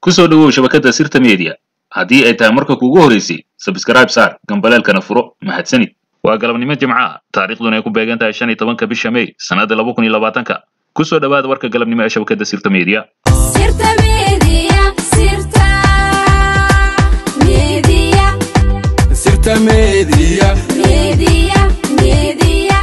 ku soo dhowow shabakadda sirta media haddii ay tahay marka kuugu horeysay sabskrayb saar gambaleelkana furo mahadsanid waa galabnimo jimcaha taariikhduna ay ku beegan tahay shan iyo tobanka bisha may sannadda laba kun iyo labaatanka ku soo dhowaada warka galabnimo ee shabakadda sirta media Sirta Media, Sirta Media, Sirta Media. Media, Media.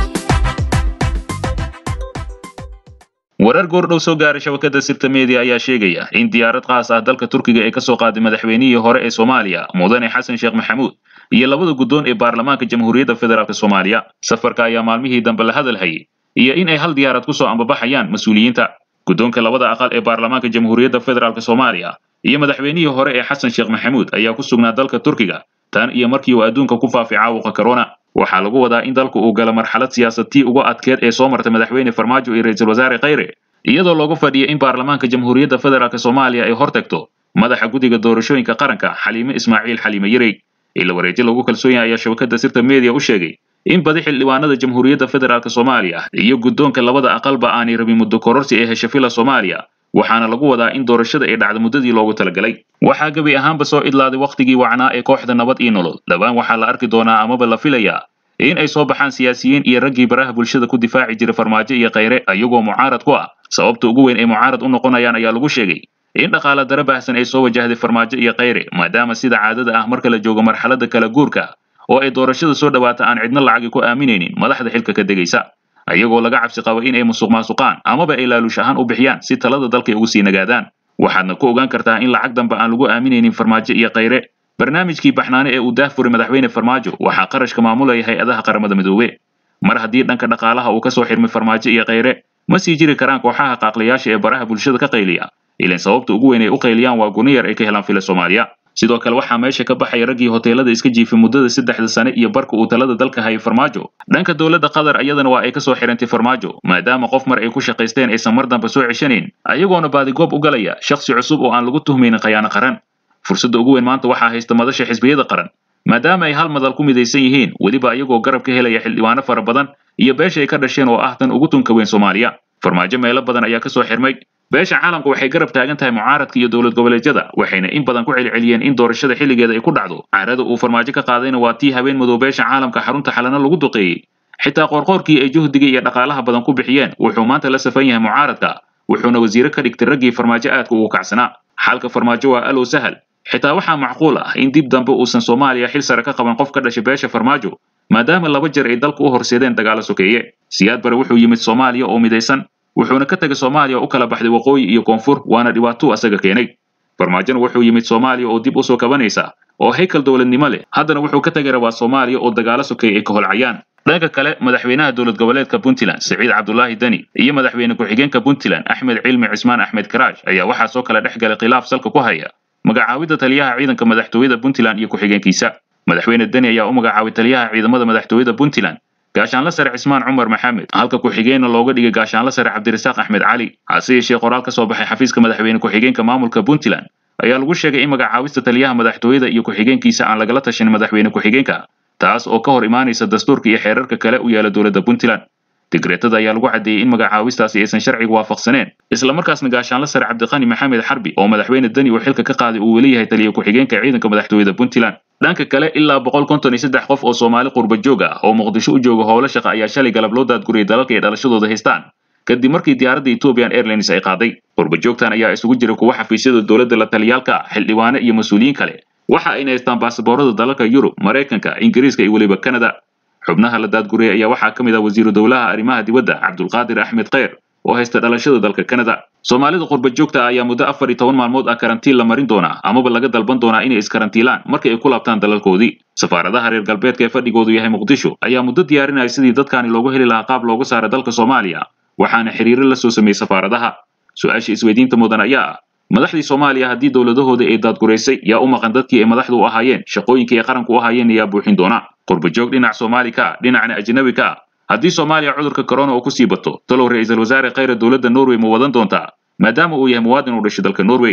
warar goordhow soo gaaray shabakadda sirta media ayaa sheegaya in diyaarad qaas ah dalka turkiga ay ka soo qaaday madaxweynihii hore ee soomaaliya mudane xasan sheekh maxamuud iyo labada guddoon ee baarlamaanka jamhuuriyadda federaalk soomaaliya safarka ayaa maalmihii dambe la hadal hayay iyo in ay hal diyaarad ku soo ambabaxayaan mas-uuliyiinta guddoonka labada aqal ee baarlamaanka jamhuuriyadda federaalk soomaaliya iyo madaxweynihii hore ee xasan sheekh maxamuud ayaa ku sugnaa dalka turkiga tan iyo markii uu adduunka ku faafay caabuqa corona waxaa lagu wadaa in dalku uu galo marxalad siyaasadtii uga adkeed ee soo martay madaxweyne farmaajo iyo ra-iisul wasaare khayre iyadoo loogu fadhiyay in baarlamaanka jamhuuriyadda federaalk soomaaliya ay hortagto madaxa guddiga doorashooyinka qaranka xaliime ismaaciil xaliime yarey ila wareeji lagu kalsoon yahay ayaa shabakadda sirta media u sheegay in badi xildhibaanada jamhuuriyadda federaalk soomaaliya iyo guddoonka labada aqalba aanay rabin muddo kororsi ee hesha fila soomaaliya waxaana lagu wadaa in doorashada ay dhacdo muddadii loogu talagalay waxaa gebi ahaanba soo idlaaday wakhtigii wacnaa ee kooxda nabad iyo nolol dhowaan waxaa la arki doonaa amaba la filayaa in ay soo baxaan siyaasiyiin iyo raggii baraha bulshada ku difaaci jiray farmaajo iyo khayre ayagoo mucaarad ku ah sababta ugu weyn ay mucaarad u noqonayaan ayaa lagu sheegay in dhaqaale dara baahsan ay soo wajahday farmaajo iyo khayre maadaama sida caadada ah marka la joogo marxaladda kala guurka oo ay doorashada soo dhowaata aan cidno lacagi ku aaminaynin madaxda xilka ka degaysa ayagoo laga cabsi qabo in ay musuq maasuqaan amaba ay laaluush ahaan u bixiyaan si talada dalka ay ugu sii nagaadaan waxaadna ku ogaan kartaa in lacag dambe aan lagu aaminaynin farmaajo iyo khayre barnaamijkii baxnaane ee uu daahfuray madaxweyne farmaajo waxaa qarashka maamulaya hay-adaha qaramada midoobe mar haddii dhanka dhaqaalaha uu ka soo xirmay farmaajo iyo khayre ma sii jiri karaan kooxaha qaaqlayaasha ee baraha bulshada ka qayliya ilan sababta ugu weyn ay u qayliyaan waa guni yar ay ka helaan fila soomaaliya sidoo kale waxaa meesha ka baxaya raggii hoteelada iska jiifay muddada saddexda sane iyo barka uu talada dalka hayay farmaajo dhanka dowladda qatar iyadana waa ay ka soo xirantay farmaajo maadaama qof mar ay ku shaqaysteen aysan mar dambe soo ceshanayn ayagoona baadigoob u galaya shakhsi cusub oo aan lagu tuhmaynin khayaano qaran fursadda ugu weyn maanta waxaa haysta madasha xisbiyada qaran maadaama ay hal madal ku midaysan yihiin weliba iyagoo garab ka helaya xildhibaano fara badan iyo beesha ay ka dhasheen oo ah tan ugu tunka weyn soomaaliya farmaajo meelo badan ayaa ka soo xirmay beesha caalamka waxay garab taagan tahay mucaaradka iyo dowlad goboleedyada waxayna in badan ku celceliyeen in doorashada xilligeeda ay ku dhacdo caarada uu farmaajo ka qaadayna waa tii habeen madow beesha caalamka xarunta xalana lagu duqeeyey xitaa qoorqoorkii ay juhdiga iyo dhaqaalaha badan ku bixiyeen wuxuu maanta la safan yahay mucaaradka wuxuuna wasiire ka dhigtay raggii farmaajo aadka ugu kacsanaa xalka farmaajo waa alow sahal xitaa waxaa macquul ah in dib dambe uusan soomaaliya xil sare ka qaban qof ka dhashay beesha farmaajo maadaama laba jeer ay dalka u horseedeen dagaalo sokeeye siyaad bare wuxuu yimid soomaaliya oo midaysan wuxuuna ka tegay soomaaliya oo u kala baxday waqooyi iyo koonfur waana dhibaatuu asaga keenay farmaajona wuxuu yimid soomaaliya oo dib usoo kabanaysa oo haykal dowladnimo leh haddana wuxuu ka tegi rabaa soomaaliya oo dagaalo sokeeye ay ka holcayaan dhanka kale madaxweynaha dowlad goboleedka puntland siciid cabdulaahi deni iyo madaxweyne ku-xigeenka puntland axmed cilmi cismaan axmed karaash ayaa waxaa soo kala dhex galay khilaaf salka ku haya magacaawidda taliyaha ciidanka madaxtooyada puntland iyo ku-xigeenkiisa madaxweyne deni ayaa u magacaabay taliyaha ciidamada madaxtooyada puntland gaashaanla sare cismaan cumar maxamed halka ku-xigeenna looga dhigay gaashaanla sare cabdirasaaq axmed cali hase yeeshee qoraal ka soo baxay xafiiska madaxweyne ku-xigeenka maamulka puntland ayaa lagu sheegay in magacaawista taliyaha madaxtooyada iyo ku-xigeenkiisa aan lagala tashan madaxweyne ku-xigeenka taas oo ka hor imaanaysa dastuurka iyo xeerarka kale u yaala dowladda puntland digreetada ayaa lagu caddeeyey in magacaawistaasi aysan sharciga waafaqsaneen islamarkaasna gaashaanla sare cabdiqani maxamed xarbi oo madaxweyne deni uu xilka ka qaaday uu weli yahay taliya ku-xigeenka ciidanka madaxtooyada puntland dhanka kale ilaa boqol konton iyo saddex qof oo soomaali qurba joog ah oo muqdisho u jooga howlo shaqa ayaa shalay galab loo daadguriyay dalalka ay dhalashadooda haystaan kadib markii diyaaradda ethiopian airlines ay qaaday qurba joogtan ayaa isugu jira kuwa xafiisyada dowladda la taliyaalka ah xildhibaano iyo mas-uuliyiin kale waxa ayna haystaan baasaboorada dalalka yurub maraykanka ingiriiska iyo weliba canada xubnaha la daadguriyay ayaa waxaa ka mid ah wasiiru dowlaha arrimaha dibadda cabdulqaadir axmed kheyr oo haysta dhalashada dalka canada soomaalida qurba joogta ah ayaa muddo afar iyo toban maalmood ah karantiin la marin doonaa amaba laga dalban doonaa inay iskarantiilaan markii ay ku laabtaan dalalkoodii safaaradaha reer galbeedka ee fadhigoodu yahay muqdisho ayaa muddo diyaarinaya sidii dadkaani loogu heli lahaa qaab loogu saara dalka soomaaliya waxaana xiriiro la soo sameeyey safaaradaha su-aasha isweydiinta mudan ayaa ah madaxdii soomaaliya haddii dowladahooda ay daadguraysay yaa u maqan dadkii ay madaxdu u ahaayeen shaqooyinkii ay qaranku u ahaayeen ayaa buuxin doona qurba joog dhinac soomaali ka ah dhinacna ajnabi ka ah haddii soomaaliya cudurka corona uu kusii bato talow ra-iisul wasaare khayra dowladda norway ma wadan doontaa maadaama uu yahay muwaadin u dhashay dalka norway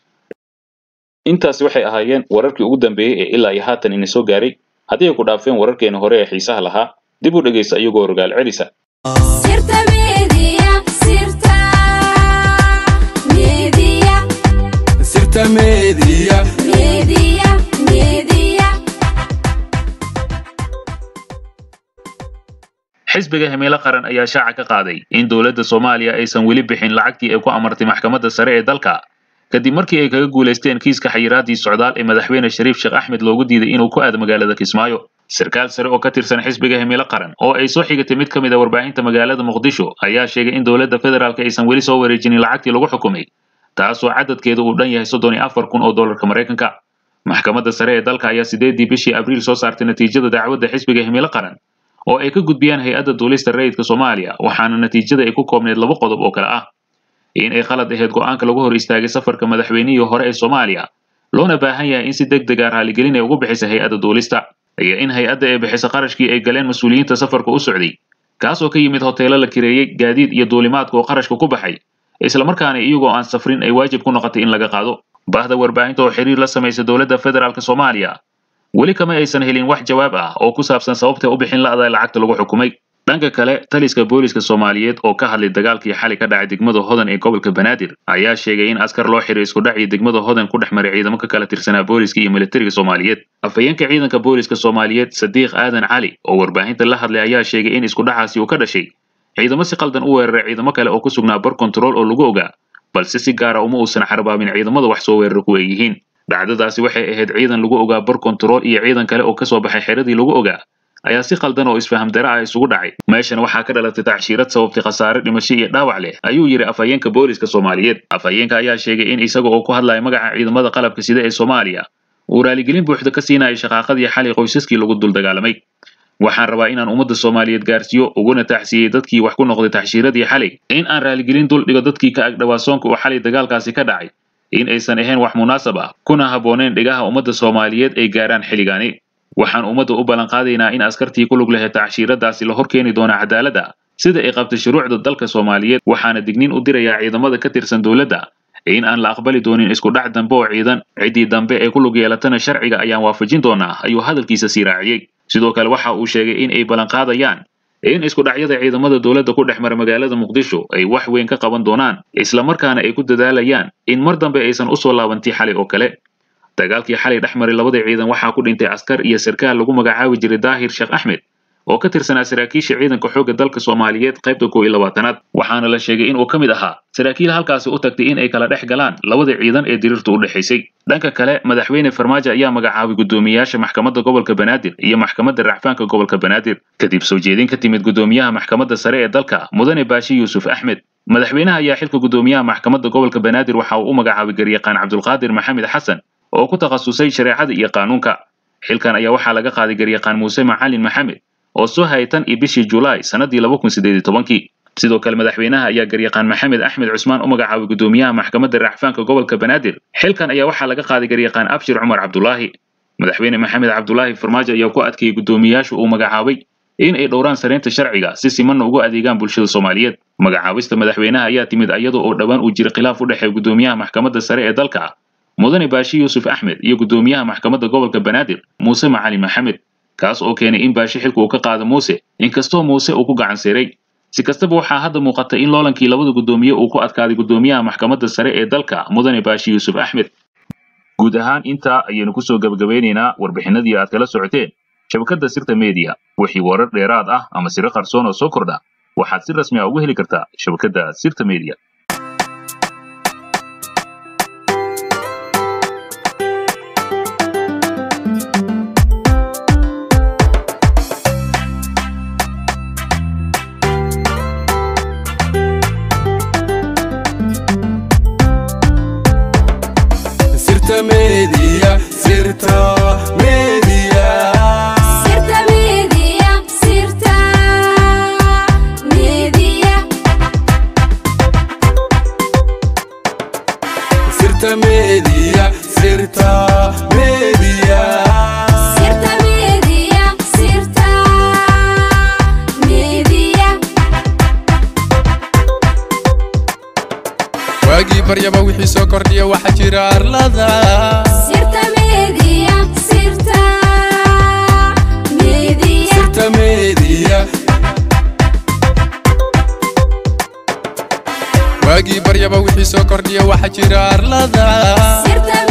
intaasi waxay ahaayeen wararkii ugu dambeeyey ee ilaa iyo haatan ina soo gaaray haddii ay ku dhaafeen wararkeena hore ee xiisaha lahaa dib u dhegaysta iyagoo rogaal celisa Sirta Media, Sirta Media. sirta media media media xisbiga himilo qaran ayaa shaaca ka qaaday in dowladda soomaaliya aysan weli bixin lacagtii ay ku amartay maxkamadda sare ee dalka kadib markii ay kaga guulaysteen kiiska xayiraadii socdaal ee madaxweyne shariif sheekh axmed loogu diiday inuu ku aado magaalada kismaayo sarkaal sare oo ka tirsan xisbiga himilo qaran oo ay soo xigatay mid ka mid a warbaahinta magaalada muqdisho ayaa sheegay in dowladda federaalk aysan weli soo wareejinin lacagtii lagu xukumay taasoo cadadkeedu uu dhan yahay soddon iyo afar kun oo dollarka maraykanka maxkamadda sare ee dalka ayaa sideedii bishii abriil soo saartay natiijada dacwadda xisbiga himilo qaran oo ay ka gudbiyaan hay-adda duulista rayidka soomaaliya waxaana natiijada ay ku koobneyd laba qodob oo kale ah in ay khalad ahayd go'aanka lagu hor istaagay safarka madaxweynihii hore ee soomaaliya loona baahan yahay in si deg deg ah raaligelin ay ugu bixisa hay-adda duulista iyo in hay-adda ay bixisa qarashkii ay galeen mas-uuliyiinta safarka u socday kaasoo ka yimid hoteelo la kireeyey gaadiid iyo duulimaadka oo qarashka ku baxay islamarkaana iyagoo aan safrin ay waajib ku noqotay in laga qaado baahda warbaahinta oo xiriir la samaysa dowladda federaalk soomaaliya weli kama aysan helin wax jawaab ah oo ku saabsan sababta u bixin la'da lacagta lagu xukumay dhanka kale taliska booliska soomaaliyeed oo ka hadlay dagaalkii xali ka dhacay degmada hodan ee gobolka banaadir ayaa sheegay in askar loo xiray isku dhacii degmada hodan ku dhex maray ciidamo ka kala tirsanaa booliska iyo militariga soomaaliyeed afhayeenka ciidanka booliska soomaaliyeed sadiiq aadan cali oo warbaahinta la hadlay ayaa sheegay in isku dhacaasi uu ka dhashay ciidamo si qaldan u weeraray ciidamo kale oo ku sugnaa bar kontarool oo lagu ogaa balse si gaara uma uusan xarbaabin ciidamada wax soo weerara ku ay yihiin dhacdadaasi waxay ahayd ciidan lagu ogaa bar kontarool iyo ciidan kale oo ka soo baxay xeradii lagu ogaa ayaa si qaldan oo isfaham dara ah isugu dhacay meeshan waxaa ka dhalatay tacshiirad sababtay khasaare dhimasho iyo dhaawac leh ayuu yidhi afhayeenka booliska soomaaliyeed afhayeenka ayaa sheegay in isaga oo ku hadlaya magaca ciidamada qalabka sida ee soomaaliya uu raaligelin buuxda ka siinayay shaqaaqadii xalay qoysaskii lagu dul dagaalamay waxaan rabaa inaan ummadda soomaaliyeed gaarsiiyo uguna taxsiiyey dadkii wax ku noqday tacshiiradii xalay in aan raaligelin dul dhigo dadkii ka agdhawaa soonka uu xalay dagaalkaasi ka dhacay in aysan ahayn wax munaasab ah kuna habbooneen dhigaha ummadda soomaaliyeed ay gaaraan xilligaani waxaan ummadda u ballan qaadaynaa in askartii ku lug lahayd tacshiiradaasi la hor keeni doona cadaaladda sida ay qabtay shuruucda dalka soomaaliyeed waxaana digniin u dirayaa ciidamada ka tirsan dowladda in aan la aqbali doonin isku dhac dambe oo ciidan ciddii dambe ee ku lug yeelatana sharciga ayaan waafajin doonaa ayuu hadalkiisa sii raaciyey sidoo kale waxa uu sheegay in ay ballan qaadayaan in isku dhacyada ciidamada dowladda ku dhex mara magaalada muqdisho ay wax weyn ka qaban doonaan islamarkaana ay ku dadaalayaan in mar dambe aysan usoo laabantii xalay oo kale dagaalkii xalay dhex maray labada ciidan waxaa ku dhintay askar iyo sarkaal lagu magacaabi jiray daahir sheekh axmed oo ka tirsanaa saraakiisha ciidanka xoogga dalka soomaaliyeed qaybta kow iyo labaatanaad waxaana la sheegay inuu ka mid ahaa saraakiil halkaasi u tagtay in ay kala dhex galaan labada ciidan ee diriirtu u dhexaysay dhanka kale madaxweyne farmaajo ayaa magacaabay guddoomiyayaasha maxkamadda gobolka banaadir iyo maxkamadda racfaanka gobolka banaadir kadib soo jeedin ka timid guddoomiyaha maxkamadda sare ee dalka mudane baashi yuusuf axmed madaxweynaha ayaa xilka guddoomiyaha maxkamadda gobolka banaadir waxa uu u magacaabay garyaqaan cabdulqaadir maxamed xasan oo ku takhasusay shareecada iyo qaanuunka xilkan ayaa waxaa laga qaaday garyaqaan muuse macalin maxamed oo soo hayay tan iyo bishii julaay sannadii laba kun siddeed iyo tobankii sidoo kale madaxweynaha ayaa garyaqaan maxamed axmed cusmaan u magacaabay guddoomiyaha maxkamadda racfaanka gobolka banaadir xilkan ayaa waxaa laga qaaday garyaqaan abshir cumar cabdulaahi madaxweyne maxamed cabdulaahi farmaajo ayaa ku adkeeyey guddoomiyayaasha uu magacaabay in ay dhowraan saraynta sharciga si simanna ugu adeegaan bulshada soomaaliyeed magacaabista madaxweynaha ayaa timid iyadoo oo dhowaan uu jira khilaaf u dhexeeya guddoomiyaha maxkamadda sare ee dalka mudane baashi yuusuf axmed iyo guddoomiyaha maxkamadda gobolka banaadir muuse macalin maxamed kaas oo keenay in baashi xilka uu ka qaado muuse inkastoo muuse uu ku gacan seeray si kastaba waxaa hadda muuqata in loolankii labada guddoomiye uu ku adkaaday guddoomiyaha maxkamadda sare ee dalka mudane baashi yuusuf axmed guud ahaan intaa ayaynu kusoo gebagabeynaynaa warbixinadii aad kala socoteen shabakadda sirta media wixii warar dheeraad ah ama siro qarsoon oo soo kordha waxaad si rasmi ah uga heli kartaa shabakadda sirta media sirta media sirta media sirta media sirta media sirta media sirta media sirta media sirta media waagii baryaba wixii soo kordhiya waxaa jira arlada sirta media sirta media sirta media waagii baryaba wixii soo kordhiya waxa jira arlada sirta